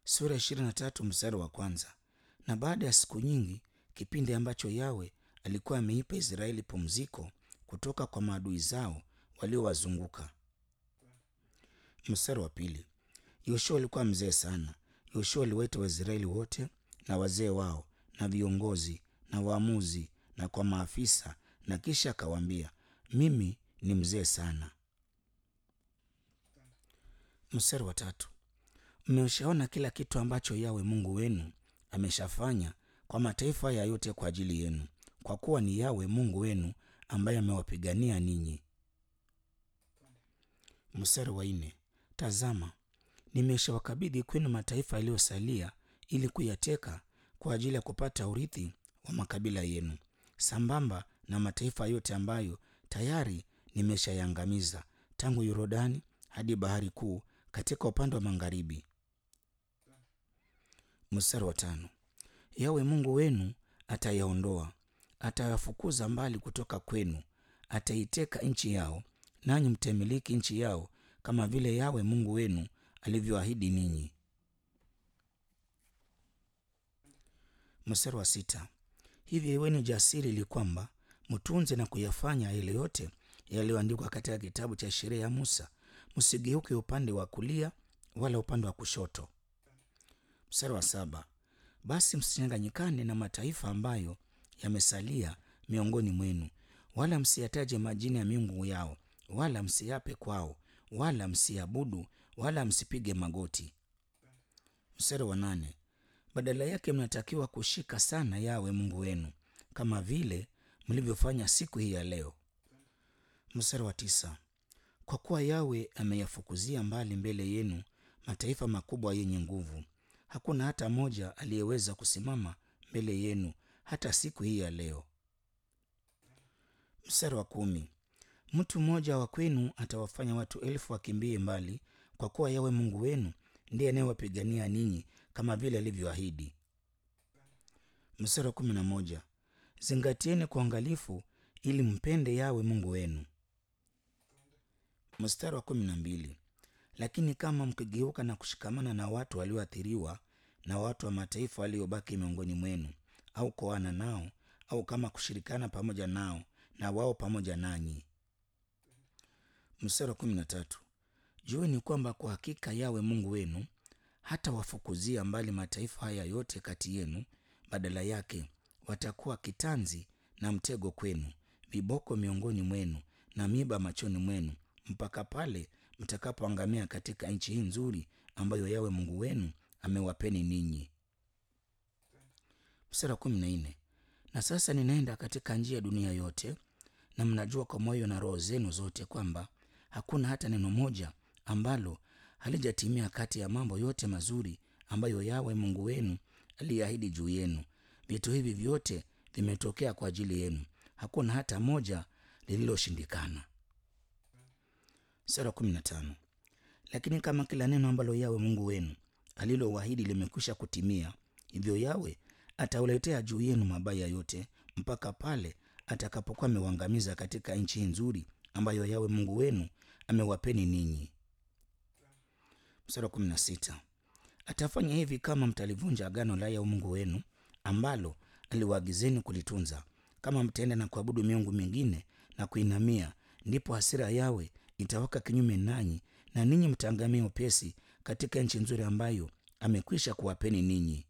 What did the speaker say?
sura ya ishirini na tatu mstari wa kwanza. Na baada ya siku nyingi, kipindi ambacho Yawe alikuwa ameipa Israeli pumziko kutoka kwa maadui zao waliowazunguka. Mstari wa pili. Yoshua alikuwa mzee sana. Yoshua aliwaita Waisraeli wote na wazee wao na viongozi na waamuzi na kwa maafisa, na kisha akawaambia, mimi ni mzee sana. Mstari wa tatu. Mmeshaona kila kitu ambacho Yawe Mungu wenu ameshafanya kwa mataifa haya yote kwa ajili yenu, kwa kuwa ni Yawe Mungu wenu ambaye amewapigania ninyi. Mstari wa nne. Tazama, nimeshawakabidhi kwenu mataifa yaliyosalia ili kuyateka kwa ajili ya kupata urithi wa makabila yenu, sambamba na mataifa yote ambayo tayari nimeshayangamiza tangu Yordani hadi bahari kuu katika upande wa magharibi. Mstari wa tano. Yawe Mungu wenu atayaondoa, atayafukuza mbali kutoka kwenu, ataiteka nchi yao, nanyi mtamiliki nchi yao kama vile Yawe Mungu wenu alivyoahidi ninyi. Mstari wa sita. Hivyo iweni jasiri ili kwamba mtunze na kuyafanya yale yote yaliyoandikwa katika kitabu cha sheria ya Musa, msigeuke upande wa kulia wala upande wa kushoto. Mstari wa saba. Basi msichanganyikane na mataifa ambayo yamesalia miongoni mwenu, wala msiyataje majina ya miungu yao, wala msiape kwao, wala msiabudu, wala msipige magoti. Mstari wa nane. Badala yake mnatakiwa kushika sana Yawe Mungu wenu kama vile mlivyofanya siku hii ya leo. Mstari wa tisa. Kwa kuwa Yawe ameyafukuzia mbali mbele yenu mataifa makubwa yenye nguvu, hakuna hata moja aliyeweza kusimama mbele yenu hata siku hii ya leo. Mstari wa kumi. Mtu mmoja wa kwenu atawafanya watu elfu wakimbie mbali, kwa kuwa Yawe Mungu wenu ndiye anayewapigania ninyi kama vile alivyoahidi. Mstari wa kumi na moja. Zingatieni kwa uangalifu ili mpende Yawe Mungu wenu. Mstari wa kumi na mbili. Lakini kama mkigeuka na kushikamana na watu walioathiriwa na watu wa mataifa waliobaki miongoni mwenu, au kuoana nao, au kama kushirikana pamoja nao na wao pamoja nanyi. Mstari wa kumi na tatu. Jueni kwamba kwa hakika Yawe Mungu wenu hata wafukuzia mbali mataifa haya yote kati yenu, badala yake watakuwa kitanzi na mtego kwenu, viboko miongoni mwenu na miba machoni mwenu, mpaka pale mtakapoangamia katika nchi hii nzuri ambayo Yawe Mungu wenu amewapeni ninyi. Mstari wa kumi na nne. Na sasa ninaenda katika njia ya dunia yote, na mnajua kwa moyo na roho zenu zote kwamba hakuna hata neno moja ambalo halijatimia kati ya mambo yote mazuri ambayo Yawe Mungu wenu aliahidi juu yenu. Vitu hivi vyote vimetokea kwa ajili yenu, hakuna hata moja lililoshindikana. Sura kumi na tano. Lakini kama kila neno ambalo Yawe Mungu wenu alilowaahidi limekwisha kutimia, hivyo Yawe atauletea juu yenu mabaya yote mpaka pale atakapokuwa ameuangamiza katika nchi nzuri ambayo Yawe Mungu wenu amewapeni ninyi. Mstari wa kumi na sita. Atafanya hivi kama mtalivunja agano la Yawe Mungu wenu ambalo aliwaagizeni kulitunza. Kama mtaenda na kuabudu miungu mingine na kuinamia, ndipo hasira Yawe itawaka kinyume nanyi, na ninyi mtaangamia upesi katika nchi nzuri ambayo amekwisha kuwapeni ninyi.